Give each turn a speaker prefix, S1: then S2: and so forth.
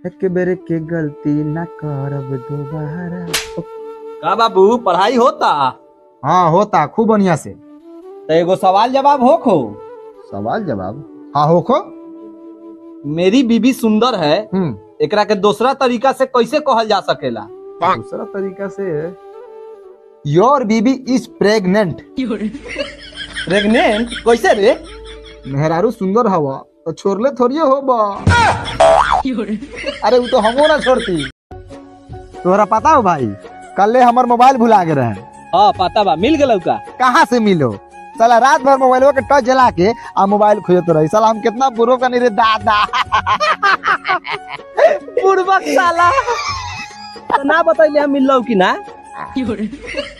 S1: एक बेरे के गलती ना करब दोबारा
S2: का बाबू पढ़ाई होता
S1: हाँ होता खूब बढ़िया से
S2: तो एगो सवाल जवाब हो खो
S1: सवाल जवाब हाँ होखो
S2: मेरी बीबी सुंदर है
S1: हम्म
S2: एकरा के दूसरा तरीका से कैसे कहल जा सकेला
S1: दूसरा तरीका से योर बीबी इज प्रेग्नेंट
S2: प्रेग्नेंट कैसे रे
S1: मेहरारू सुंदर हवा तो छोड़ले थोड़िए हो बा अरे वो तो हमो ना छोड़ती तोहरा पता हो भाई कल हमर मोबाइल भुला गए रहे
S2: हाँ पता बा मिल गलौ का
S1: कहाँ से मिलो साला रात भर मोबाइल के टच जला के आ मोबाइल खोजत रही साला हम कितना बुरो का रे दादा
S2: बुड़बक साला तो ना बतैले हम मिल कि ना